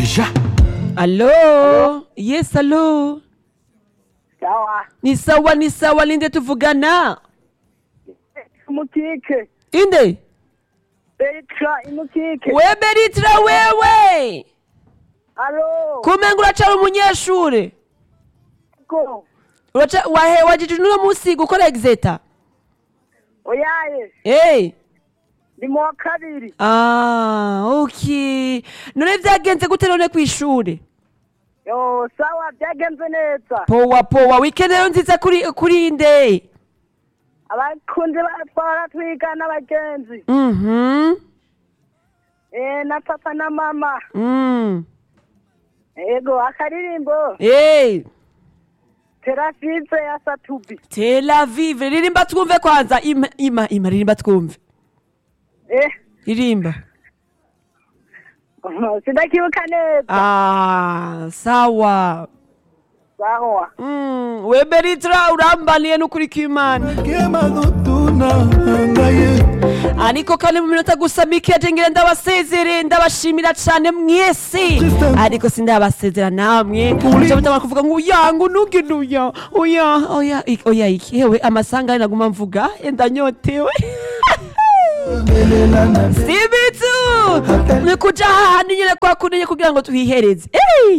Ja. Allo? Yes, allo? sawa Ni sawa, ni sawa, ninde tuvugana? imukike Inde? beritra imukike We Beritra wewe! alo Kumenga uracari umunyeshure? ko Uraca wahe wajije uno musi gukora exeta? oyaye Eh. ndi mu wa kabiri Ah, okay. None vyagenze gute none kw'ishure? yo sawa byagenze neza Powa powa, weekend rero nziza kuri kuri inde? abakunzi batwara twiga n'abagenzi Mhm. eh na papa na mama Mm. yego akaririmbo Eh. terasize ya satubi Tel Aviv, ririmba twumve kwanza. Ima ima ima ririmba twumve. eh Ririmba. sindakibuka neza Ah, sawa. sawa Mm, we Beritra urambaniye n'ukuri kw'Imana. kemadutuna ngaye ariko kandi mu minota gusa mike jengere ndabasezere ndabashimira cane mwese ariko sindabasezera namwe muca mutamara kuvuga ngo uyangu nugine uya oya oya ik- oya iki hewe amasanga naguma mvuga ndanyotewe lelelana sibitu ni kuja hahandi nyene kwa kunenye kugira ngo tuhihereze Ey!